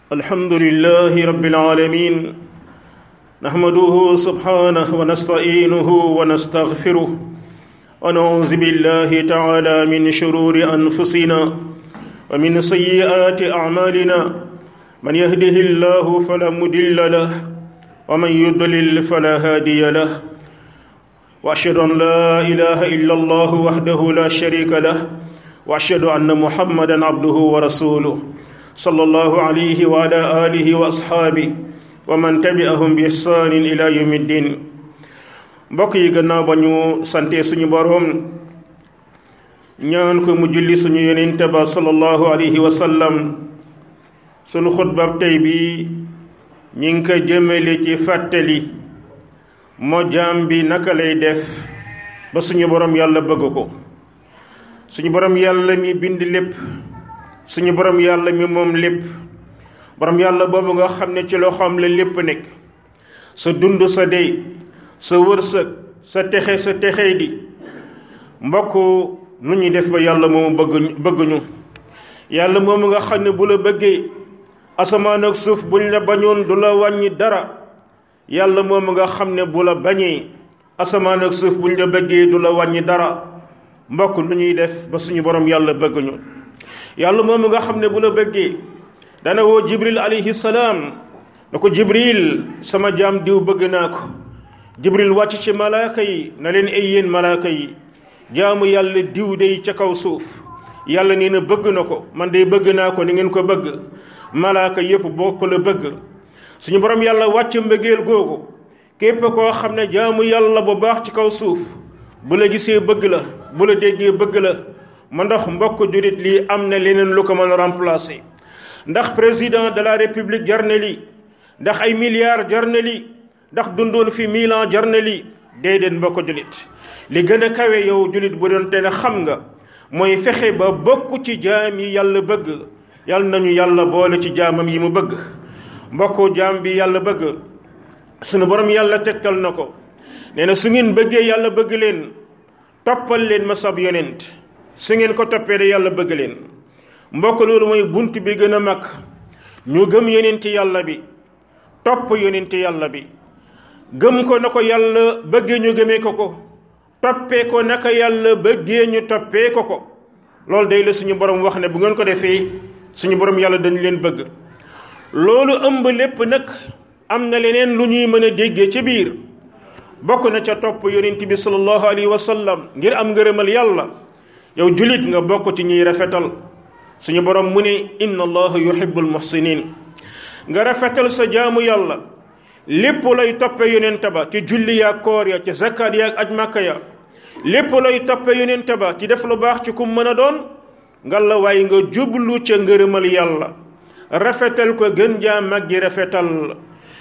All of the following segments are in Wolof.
الحمد لله رب العالمين نحمده سبحانه ونستعينه ونستغفره ونعوذ بالله تعالى من شرور أنفسنا ومن سيئات أعمالنا من يهده الله فلا مضل له ومن يضلل فلا هادي له وأشهد أن لا إله إلا الله وحده لا شريك له وأشهد أن محمدا عبده ورسوله صلى الله عليه وعلى آله وأصحابه ومن تبعهم بإحسان إلى يوم الدين mbokk yi gannaaw ba ñu sante suñu boroom ñaan ko mu julli suñu yonente ba sallallahu alayhi wa sallam suñu xutbab tey bi ñi ngi ko jëmale ci fàttali moo jaam bi naka lay def ba suñu boroom yàlla bëgg ko suñu boroom yàlla mi bind lépp suñu borom yàlla mi moom lépp borom yàlla boobu nga xam ne ci loxoom la lépp nekk sa dund sa dey sa wërsëg sa texe sa texey di mbokk nu ñuy def ba yàlla moomu bëgg bëgguñu yàlla moomu nga xam ne bu la bëggee asamaan ak suuf buñ la bañoon du la wàññi dara yàlla moomu nga xam ne bu la bañee asamaan ak suuf buñ la bëggee du la wàññi dara mbokk nu ñuy def ba suñu borom yàlla bëgguñu yàlla moom nga xam ne bu la bëggee dana woo jibril alayhi salaam na ko jibril sama jaam diw bëgg naa ko jibril wàcc ci malaaka yi na leen ay yéen malaaka yi jaamu yàlla diw day ca kaw suuf yàlla nee na bëgg na ko man day bëgg naa ko ni ngeen ko bëgg malaaka yépp bokk la bëgg suñu borom yàlla wàcc mbëggeel googu képp koo xam ne jaamu yàlla bu baax ci kaw suuf bu la gisee bëgg la bu la déggee bëgg la ma ndax mbokk jurit lii am na leneen lu ko mën a remplacer ndax président de la république jar na lii ndax ay milliards jar na lii ndax dundoon fi mille ans jar na lii déedéet mbokk julit li gën a kawe yow julit bu doon te ne xam nga mooy fexe ba bokk ci jaam yi yàlla bëgg yàlla nañu yàlla boole ci jaamam yi mu bëgg mbokk jaam bi yàlla bëgg sunu borom yàlla tegtal na ko nee na su ngeen bëggee yàlla bëgg leen toppal leen ma sab yonent su ngeen ko toppee de yàlla bëgg leen mbokk loolu mooy bunt bi gën a mag ñu gëm yonenti yàlla bi topp yonenti yàlla bi gëm ko na ko yàlla bëggee ñu gëmee ko ko toppee ko naka yàlla bëggee ñu toppee ko ko loolu day la suñu borom wax ne bu ngeen ko defee suñu borom yàlla dañu leen bëgg loolu ëmb lépp nag am na leneen lu ñuy mën a déggee ci biir bokk na ca topp yonent bi sallallahu alayhi wa sallam ngir am ngërëmal yàlla yow julit nga bokk ci ñuy rafetal suñu borom mu ne inna allaha yuhibbul muhsinin nga rafetal sa jaamu yàlla lépp lay toppe yonent ba ci julli yaag koor ya ci zakkaat yaag aj màkka ya lépp lay toppe yonent ba ci def lu baax ci kum mën a doon nga la waaye nga jublu ca ngërëmal yàlla rafetal ko gën jaa màggi rafetal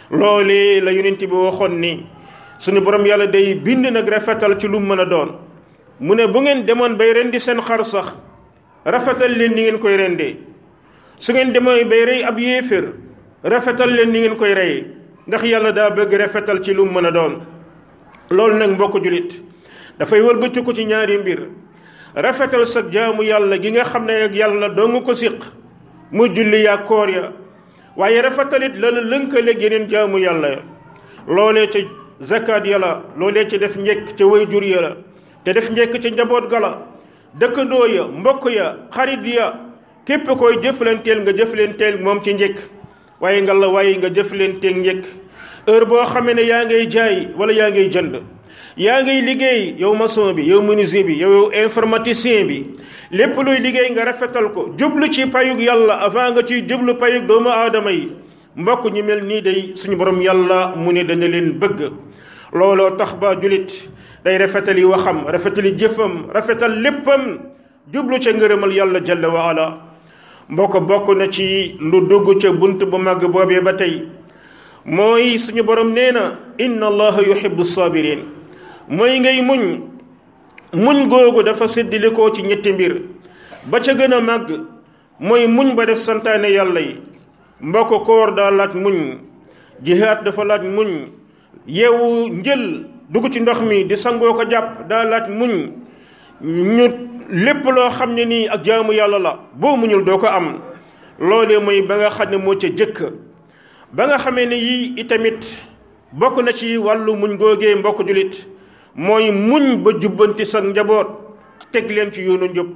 loolee la yonent bi waxoon ni suñu borom yàlla day bind nag rafetal ci lu mën a doon mu ne bu ngeen demoon bay rendi seen xar sax rafetal leen ni ngeen koy rendee su ngeen demoon bay rey ab yéeféer rafetal leen ni ngeen koy reyee ndax yàlla daa bëgg rafetal ci lu mu mën a doon loolu nag mbokk julit dafay wëlbati ko ci ñaari mbir rafetal sa jaamu yàlla gi nga xam ne ak yàlla doo nga ko siq mu julli yaa koor ya waaye rafetalit la la lënkaleeg yeneen jaamu yàlla ya loolee ca zakat ya la loolee ca def njëkk ca way jur ya la te def njëkk ci njaboot gala dëkkandoo ya mbokk ya xarit ya képp koy jëflanteel nga jëflanteel moom ci njëkk waaye nga la waaye nga jëflanteeg njëkk heure boo xamee ne yaa ngay jaay wala yaa ngay jënd yaa ngay liggéey yow maçon bi yow menuisier bi yow informaticien bi lépp luy liggéey nga rafetal ko jublu ci payug yàlla avant nga ciy jublu payug doomu aadama yi mbokk ñu mel nii day suñu borom yàlla mu ne dana leen bëgg looloo tax ba julit day rafetali waxam rafetali jëfam rafetal léppam jublu ca ngërëmal yàlla jalla wa ala mbokk bokk na ci lu dugg ca bunt bu màgg boobee ba tey mooy suñu borom nee na inna allaha yuhibbu sabirin mooy ngay muñ muñ googu dafa séddilikoo ci ñetti mbir ba ca gën a màgg mooy muñ ba def santaane yàlla yi mbokk koor daa laaj muñ jihaad dafa laaj muñ yeewu njël dugg ci ndox mi di sangoo ko jàpp daa laaj muñ ñu lépp loo xam ne nii ak jaamu yàlla la boo muñul doo ko am loolee mooy ba nga xam ne moo ca jëkk ba nga xamee ne yii itamit bokk na ci wàllu muñ googee mbokk julit mooy muñ ba jubbanti sa njaboot teg leen ci yoonu njub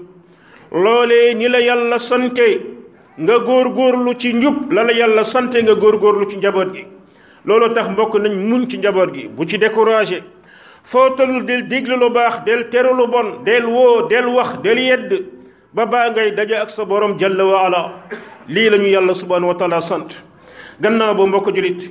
loolee ni la yàlla sante nga góorgóorlu ci njub la la yàlla sante nga góorgóorlu ci njaboot gi loolu tax mbokk nañ muñ ci njaboot gi bu ci découragé foo tollu del déglu lu baax del teru lu bon del woo del wax del yedd ba baa ngay daje ak sa borom jalla wa ala lii la ñu yàlla subhanahu wa taala sant gannaaw ba mbokk julit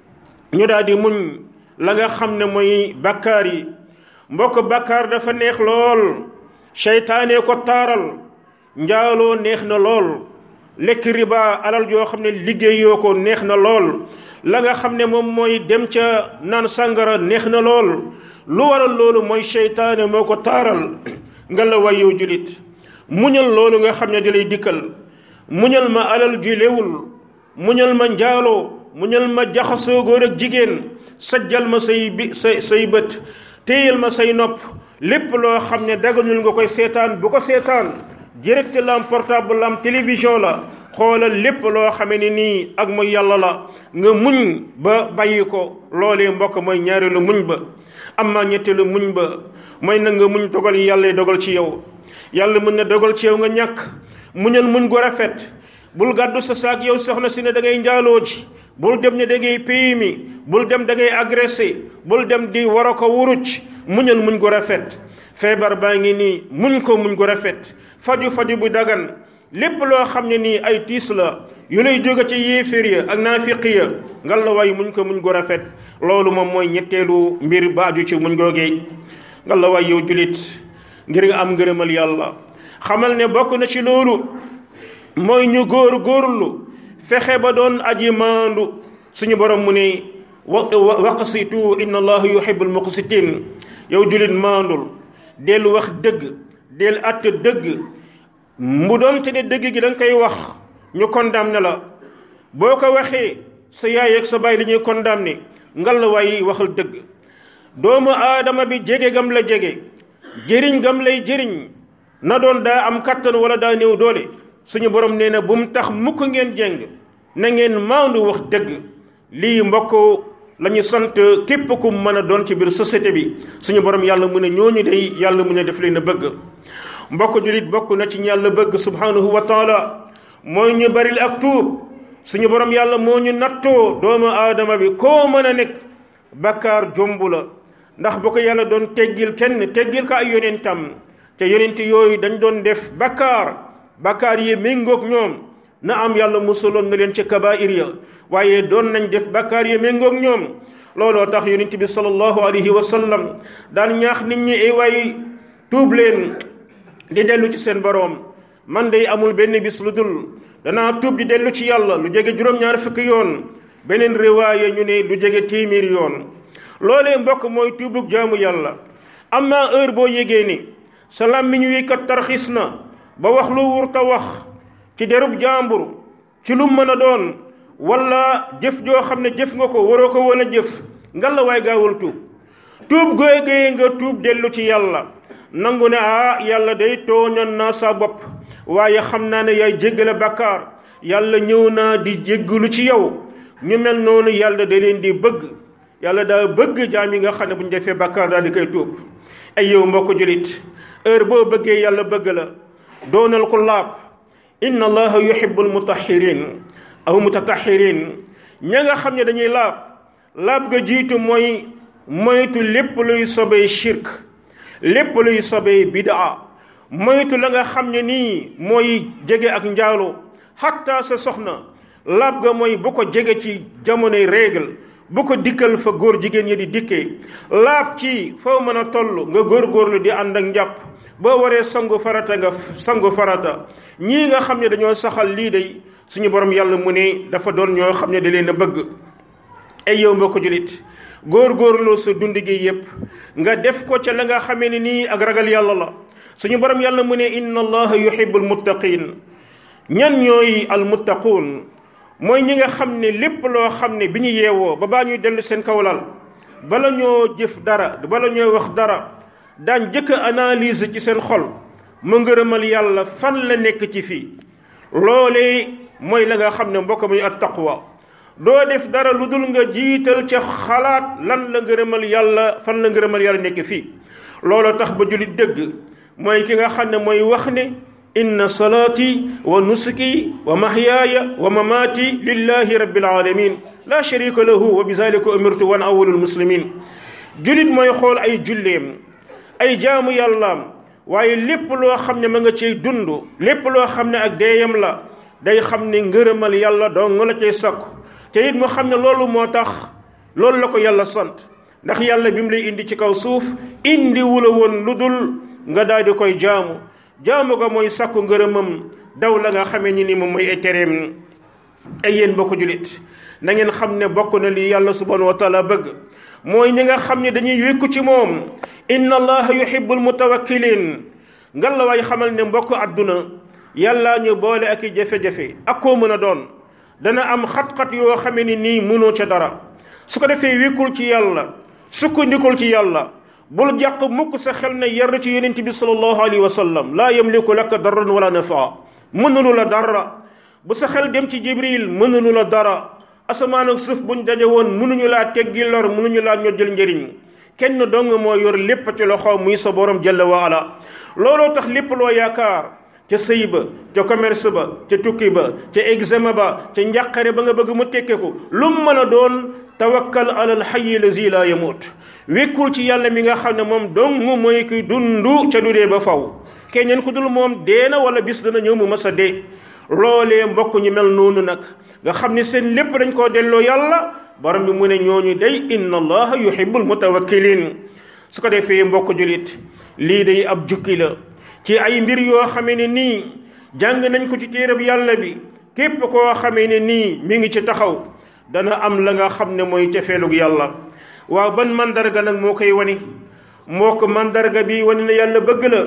ñu daal di muñ la nga xam ne mooy bàkkaar yi mbokk bàkkaar dafa neex lool seytaane ko taaral njaaloo neex na lool lekk riba alal yoo xam ne liggéeyoo ko neex na lool la nga xam ne moom mooy dem ca naan sàngara neex na lool lu waral loolu mooy seytaane moo ko taaral nga la way yow julit muñal loolu nga xam ne di lay dikkal muñal ma alal ju léwul muñal ma njaaloo muñal ma jaxasoo góor ak jigéen sajjal ma say bi say say bët téyal ma say nopp lépp loo xam ne daganul nga koy seetaan bu ko seetaan direct lam portable lam télévision la xoolal lépp loo xamee ne nii ak mooy yàlla la nga muñ ba bàyyi ko loolee mbokk mooy ñaareelu muñ ba amma ñetteelu muñ ba mooy na nga muñ dogal yi yàlla dogal ci yow yàlla mën na dogal ci yow nga ñàkk muñal muñ gu rafet bul gàddu sa saak yow soxna si ne da ngay njaaloo ji bul dem ne da ngay pays mi bul dem da ngay agressé bul dem di war a ko wuruc muñal muñ gu rafet feebar baa ngi nii muñ ko muñ gu rafet faju faju bu dagan lépp loo xam ne nii ay tiis la yu lay jóge ci yéeféer ya ak naafiq ya ngal la waay muñ ko muñ gu rafet loolu moom mooy ñetteelu mbir baaju ci muñ googee ngal la waay yow julit ngir nga am ngërëmal yàlla xamal ne bokk na ci loolu mooy ñu góor góorlu fexe ba doon aji maandu suñu borom mu ne wa waqsitu inna allaha yuhibbul muqsitin yow julit maandul del wax dëgg del att dëgg mu doon te ne dëgg gi da nga koy wax ñu condamné la boo ko waxee sa yaay ak sa baay li ñuy condamné ngal la waaye waxal dëgg doomu aadama bi jege gam la jege jëriñ gam lay jëriñ na doon daa am kattan wala daa néew doole suñu borom nee na bu mu tax mukk ngeen jeng na ngeen maandu wax dëgg lii mbokk la ñu sant képp ku mën a doon ci biir société bi suñu borom yàlla mu ne ñooñu day yàlla mu ne def leen a bëgg mbokk julit bokk na ci yàlla bëgg subhanahu wa taala mooy ñu baril ak tuub suñu borom yàlla moo ñu nattoo doomu aadama bi koo mën a nekk bakkaar jombu la ndax bu ko yàlla doon teggil kenn teggil ko ay yonentam te yonent yooyu dañ doon def bakkaar bakkaar yi méngoog ñoom na am yàlla musaloon na leen ci kabair ya waaye doon nañ def bakkaar yi méngoog ñoom looloo tax yonent bi sallallahu alayhi wa sallam daan ñaax nit ñi ay waay tuub leen di dellu ci seen boroom man day amul benn bis lu dul danaa tuub di dellu ci yàlla lu jege juróom-ñaar fukki yoon beneen riwaaya ñu ne lu jege téeméer yoon loolee mbokk mooy tuubug jaamu yàlla amma heure boo yégee ni sa làmmiñ wi kat tarxis na ba wax lu wurta wax ci derub jàmbur ci lu mën a doon wala jëf joo xam ne jëf nga ko waroo ko woon a jëf ngal la waay gaawul tuub tuub googee nga tuub dellu ci yàlla nangu ne ah yàlla day tooñoon naa sa bopp waaye xam naa ne yaay jéggale bakkaar yàlla ñëw naa di jéggalu ci yow ñu mel noonu yàlla da leen di bëgg yàlla daa bëgg jaam yi nga xam ne bu ñu defee bakkaar daal di koy tuub ay yow mbokk julit heure boo bëggee yàlla bëgg la doonal ko laab inna allaha yuhibbul mutahhirin aw mutatahirin ña nga xam ne dañuy laab laab ga jiitu mooy moytu lépp luy sobee shirk lépp luy sobee bidaa moytu la nga xam ne nii mooy jege ak njaalo xatta sa soxna laab ga mooy bu ko jege ci jamonoy règle bu ko dikkal fa góor jigéen ñi di dikkee laab ci foo mën a toll nga góorgóorlu di ànd ak njàpp boo waree sangu farata nga sangu farata ñii nga xam ne dañoo saxal lii day suñu borom yàlla mu ne dafa doon ñoo xam ne da leen a bëgg ay yow mbokk julit góor-góorloo sa dund gi yépp nga def ko ca la nga xamee ne nii ak ragal yàlla la suñu borom yàlla mu ne inna allaha yuhibbul muttaqin ñan ñooy al muttaquun mooy ñi nga xam ne lépp loo xam ne bi ñu yeewoo ba baa ñuy dellu seen kawlal bala ñoo jëf dara bala ñoo wax dara daan jëkk analyse ci seen xol mu ngërëmal yàlla fan la nekk ci fii loolee mooy la nga xam ne mbokk muy at taqwa doo def dara lu dul nga jiital ca xalaat lan la ngërëmal yàlla fan la ngërëmal yàlla nekk fii looloo tax ba jullit dëgg mooy ki nga xam ne mooy wax ne inna salaati wa nusuki wa mahyaaya wa mamaati lillahi rabbil alamin la sharika lahu wa bizalika umirtu wan awwalul muslimin jullit mooy xool ay julleem ay jaamu yàllaam waaye lépp loo xam ne ma nga cay dund lépp loo xam ne ak deeyam la day xam ne ngërëmal yàlla dong la cay sakku te it mu xam ne loolu moo tax loolu la ko yàlla sant ndax yàlla bi mu lay indi ci kaw suuf indi wula woon lu dul nga daal di koy jaamu jaamu ko mooy sakku ngërëmam daw la nga xamee ni ni moom mooy ay tereem ay yéen bokk julit na ngeen xam ne bokk na li yàlla subhanahu wa taala bëgg mooy ñi nga xam ne dañuy wékku ci moom inna allaha yuhibbul mutawakkilin ngal la waay xamal ne mbokk àdduna yàlla ñu boole ak i jafe-jafe ak koo mën a doon dana am xat-xat yoo xamee ni nii mënoo ca dara su ko defee wékkul ci yàlla sukkandikul ci yàlla bul jàq mukk sa xel ne yar ci yonent bi sallallahu alayhi wa sallam laa yamliku laka darran wala nafa mënulu la dara bu sa xel dem ci jibril mënulu la dara asamaan ak suuf buñ daje woon mënuñu laa teggi lor mënuñu laa ñoddil njëriñ kenn dong moo yor lépp ci loxo muy sa borom jalla wa ala looloo tax lépp loo yaakaar ca sëy ba ca commerce ba ca tukki ba ca examen ba ca njàqare ba nga bëgg mu tekkeku lu mu mën a doon tawakkal alal hayyi lazi laa yamut wékkul ci yàlla mi nga xam ne moom dong mooy ki dundu ca du dee ba faw keneen ku dul moom dee na wala bis dana ñëw mu mas a dee loolee mbokk ñu mel noonu nag nga xam ne seen lépp dañ koo delloo yàlla borom bi mu ne ñooñu day inna allaha yuhibbul mutawakkilin su ko defee mbokk julit lii day ab jukki la ci ay mbir yoo xamee ne nii jàng nañ ko ci téereb yàlla bi képp koo xamee ne nii mi ngi ci taxaw dana am la nga xam ne mooy cefeelug yàlla waaw ban mandarga nag moo koy wani moo ko mandarga bi wani na yàlla bëgg la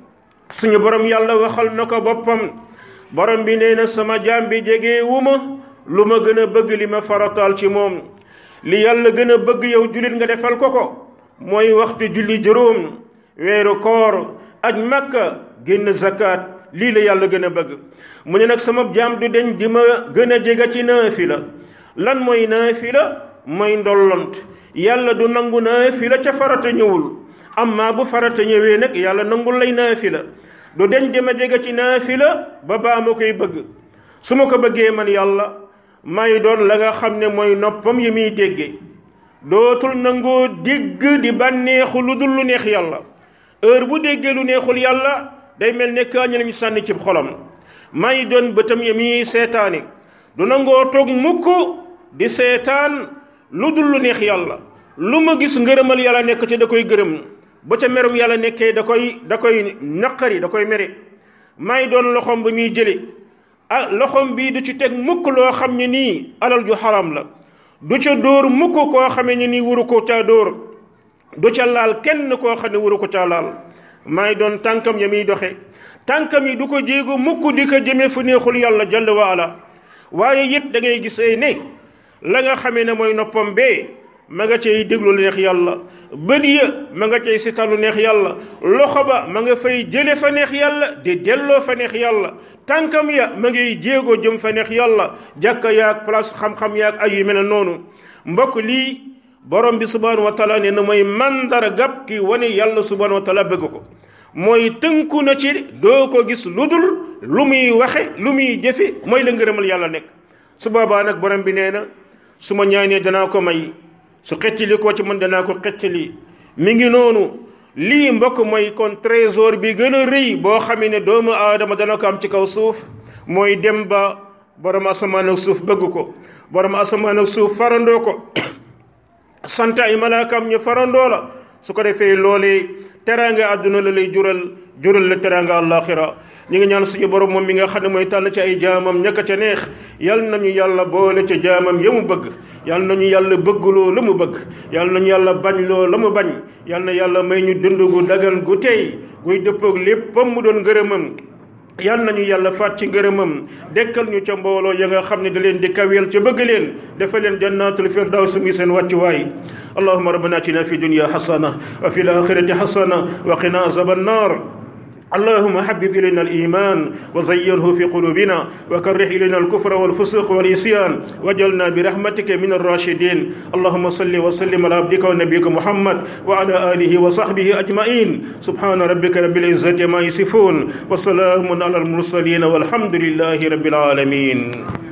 suñu borom yàlla waxal na ko boppam borom bi nee na sama jaam bi jege wu ma lu ma gën a bëgg li ma farataal ci moom li yàlla gën a bëgg yow jullit nga defal ko ko mooy waxtu julli juróom weeru koor aj makka génn zakat lii la yàlla gën a bëgg mu ne nag sama jaam du deñ di ma gën a jega ci naafila lan mooy naafila mooy ndollont yàlla du nangu naafila ca farata ñëwul amma bu farata ñëwee nag yàlla nangul lay naafila du deñ di ma jega ci naafila ba baa ma koy bëgg su ma ko bëggee man yàlla may doon la nga xam ne mooy noppam yi muy déggee dootul nangoo dégg di bànneexu lu dul lu neex yàlla heure bu déggee lu neexul yàlla day mel ne kaañu lañu sànni ci xolam may doon bëtam yi muy seetaani du nangoo toog mukk di seetaan lu dul lu neex yàlla lu ma gis ngërëmal yàlla nekk ci da koy gërëm ba ca merum yàlla nekkee da koy da koy naqari da koy mere may doon loxoom ba muy jële ah loxoom bii du ci teg mukk loo xam ne nii alal ju xaram la du ca dóor mukk koo xamee ne nii wuru ko caa dóor du ca laal kenn koo xam ne wuru ko caa laal may doon tànkam ya muy doxe tànkam yi du ko jéego mukk di ko jëmee fu neexul yàlla jalla wa ala waaye it da ngay gisee ne la nga xamee ne mooy noppam bee ma nga cay déglu lu neex yàlla bët ya ma nga cay seetaan lu neex yàlla loxo ba ma nga fay jële fa neex yàlla di delloo fa neex yàlla tànkam ya ma ngay jéego jëm fa neex yàlla jàkka yaag place xam-xam yaag ay yu mel noonu mbokk lii borom bi subhanahu wa taala ne na mooy mandargab ki wane yàlla subhanahu wa taala bëgg ko mooy tënku na ci doo ko gis lu dul lu muy waxe lu muy jëfe mooy la ngërëmal yàlla nekk su boobaa nag borom bi nee na su ma ñaanee danaa ko may su xeccali koo ci man danaa ko xeccali mi ngi noonu lii mbokk mooy kon trésor bi gën a rëy boo xamee ne doomu aadama dana ko am ci kaw suuf mooy dem ba borom asamaan ak suuf bëgg ko borom asamaan ak suuf farandoo ko sant ay malaakam ñu farandoo la su ko defee loolee teraanga àdduna la lay jural jural la teraanga àllaaxira ñu ngi ñaan suñu borom moom mi nga xam ne mooy tànn ci ay jaamam ñaka ca neex yal nañu yàlla boole ca jaamam ya mu bëgg yal nañu yàlla bëggloo la mu bëgg yal nañu yàlla bañ loo la mu bañ yal na yàlla may ñu dund gu dagan gu tey guy dëppoog léppam mu doon ngërëmam yal nañu yàlla faat ci ngërëmam dekkal ñu ca mbooloo ya nga xam ne da leen di kaweel ca bëgg leen dafa leen jannatul firdaws mi seen wàccuwaay allahuma rabbana atina fi dunya xasana wa fi l axirati xasana wa qina azaba annar اللهم حبب إلينا الإيمان وزينه في قلوبنا وكره إلينا الكفر والفسوق والعصيان واجعلنا برحمتك من الراشدين اللهم صل وسلم على عبدك ونبيك محمد وعلى آله وصحبه أجمعين سبحان ربك رب العزة ما يصفون وسلام على المرسلين والحمد لله رب العالمين